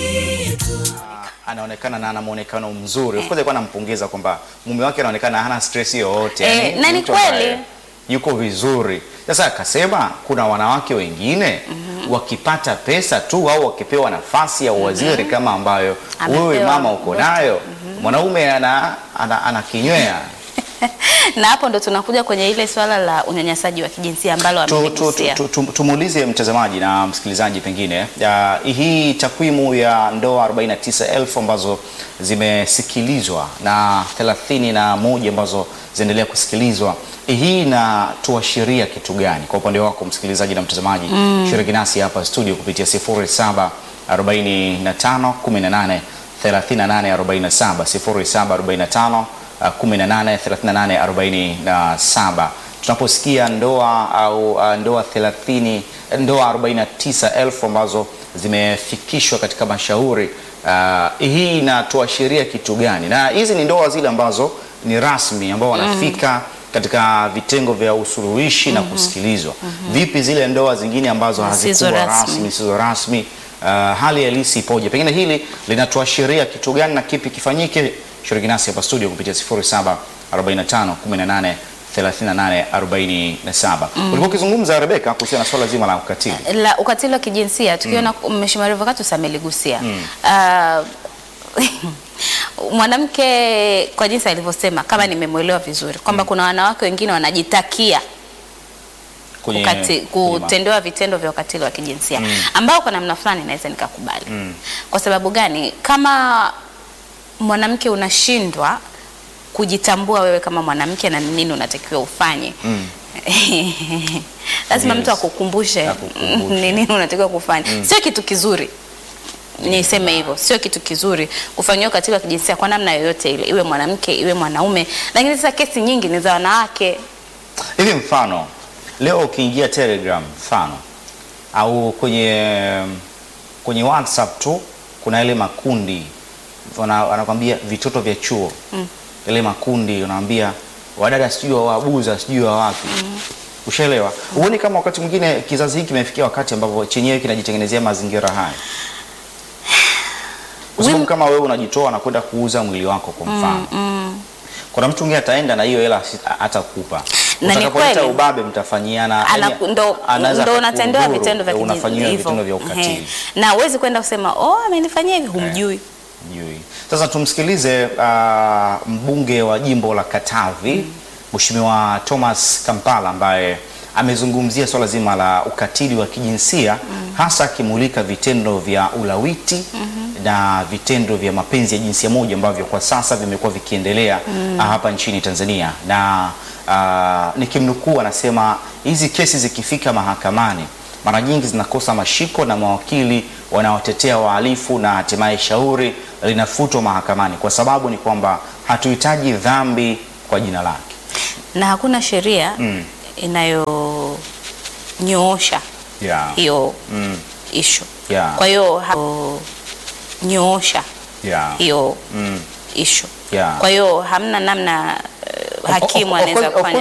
anaonekana na ana muonekano mzuri. Of course alikuwa anampongeza kwamba mume wake anaonekana hana stress yoyote. Eh, yani na ni mtu ambaye kweli. Yuko vizuri. Sasa akasema kuna wanawake wengine wakipata pesa tu au wakipewa nafasi ya uwaziri kama ambayo wewe Amepewa mama uko nayo, mwanaume ana, ana, anakinywea na hapo ndo tunakuja kwenye ile swala la unyanyasaji wa kijinsia ambalo Tu- tu- ameligusia. tu- tu- Tumuulize mtazamaji na msikilizaji pengine ya, hii takwimu ya ndoa 49,000 ambazo zimesikilizwa na 31 ambazo zinaendelea kusikilizwa, hii inatuashiria kitu gani kwa upande wako msikilizaji na mtazamaji? Shiriki nasi hapa studio kupitia 07 45 18 38 47 07 45 uh, 18 38 47 tunaposikia ndoa au uh, ndoa 30 ndoa 49,000 ambazo zimefikishwa katika mashauri uh, hii inatuashiria kitu gani? Na hizi ni ndoa zile ambazo ni rasmi ambao wanafika katika vitengo vya usuluhishi na kusikilizwa. Vipi zile ndoa zingine ambazo Zisizo hazikuwa rasmi. rasmi, zisizo rasmi? Uh, hali halisi ipoje? Pengine hili linatuashiria kitu gani na kipi kifanyike? Shiriki nasi hapa studio kupitia 07 45 18 38 47. Ulikuwa ukizungumza Rebeka kuhusiana na swala zima la ukatili. la ukatili wa kijinsia tukiona Mheshimiwa Revocatus ameligusia Ah, mwanamke kwa jinsi alivyosema, kama nimemwelewa vizuri kwamba kuna wanawake wengine wanajitakia Kwenye- ukati, kwenye ma- kutendewa vitendo vya ukatili wa kijinsia ambao kwa namna fulani naweza nikakubali. Kwa sababu gani? Kama mwanamke unashindwa kujitambua wewe kama mwanamke na ni nini unatakiwa ufanye lazima Yes. mtu akukumbushe Akukumbushe. ni nini unatakiwa kufanya. Sio kitu kizuri niseme hivyo, sio kitu kizuri kufanyiwa ukatili wa kijinsia kwa namna yoyote ile, iwe mwanamke iwe mwanaume. Lakini sasa kesi nyingi ni za wanawake. Hivi mfano leo ukiingia Telegram mfano au kwenye kwenye WhatsApp tu kuna ile makundi wana- wanakwambia vitoto vya chuo ile makundi unaambia wadada sijui wa wabuza sijui wa wapi ushaelewa huoni kama wakati mwingine kizazi hiki kimefikia wakati ambapo chenyewe kinajitengenezea mazingira haya kwa sababu Wim- kama wewe unajitoa na kwenda kuuza mwili wako kwa mfano kuna mtu mwingine ataenda na hiyo hela si- hatakupa Na ni utakapoleta kweli. ubabe mtafanyiana Ana- yani, ndo, anaweza ndo unatendewa akakudhuru, vitendo vya eh, kijinsia unafanyiwa hivyo. vitendo vya Ehe. ukatili na huwezi kwenda kusema oh, amenifanyia hivi, humjui. Sijui. Sasa tumsikilize ah, mbunge wa jimbo la Katavi Mheshimiwa Thomas Kampala ambaye amezungumzia swala zima la ukatili wa kijinsia hasa akimulika vitendo vya ulawiti na vitendo vya mapenzi ya jinsia moja ambavyo kwa sasa vimekuwa vikiendelea ah, hapa nchini Tanzania na ah, nikimnukuu anasema hizi kesi zikifika mahakamani mara nyingi zinakosa mashiko na mawakili wanaotetea wahalifu na hatimaye shauri linafutwa mahakamani kwa sababu ni kwamba hatuhitaji dhambi kwa jina lake. na hakuna sheria Mm. inayonyoosha Yeah. hiyo Mm. ishu. Yeah. Kwa hiyo ha- nyoosha Yeah. hiyo Mm. ishu. Yeah. Kwa hiyo hamna namna eh, hakimu Of- of- of anaweza course- of kufanya